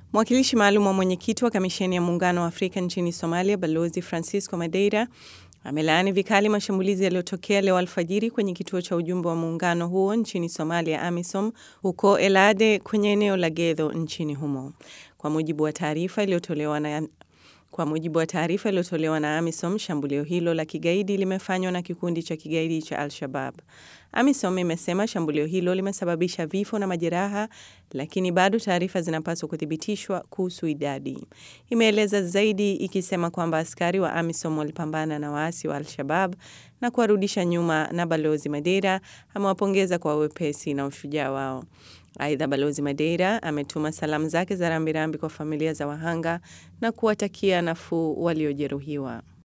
Mwakilishi maalum wa mwenyekiti wa kamisheni ya muungano wa Afrika nchini Somalia, Balozi Francisco Madeira amelaani vikali mashambulizi yaliyotokea leo alfajiri kwenye kituo cha ujumbe wa muungano huo nchini Somalia, AMISOM, huko Elade kwenye eneo la Gedho nchini humo. Kwa mujibu wa taarifa iliyotolewa na kwa mujibu wa taarifa iliyotolewa na AMISOM, shambulio hilo la kigaidi limefanywa na kikundi cha kigaidi cha Al-Shabab. AMISOM imesema shambulio hilo limesababisha vifo na majeraha, lakini bado taarifa zinapaswa kuthibitishwa kuhusu idadi. Imeeleza zaidi ikisema kwamba askari wa AMISOM walipambana na waasi wa Al-Shabab na kuwarudisha nyuma, na Balozi Madeira amewapongeza kwa wepesi na ushujaa wao. Aidha, Balozi Madeira ametuma salamu zake za rambirambi kwa familia za wahanga na kuwatakia nafuu waliojeruhiwa.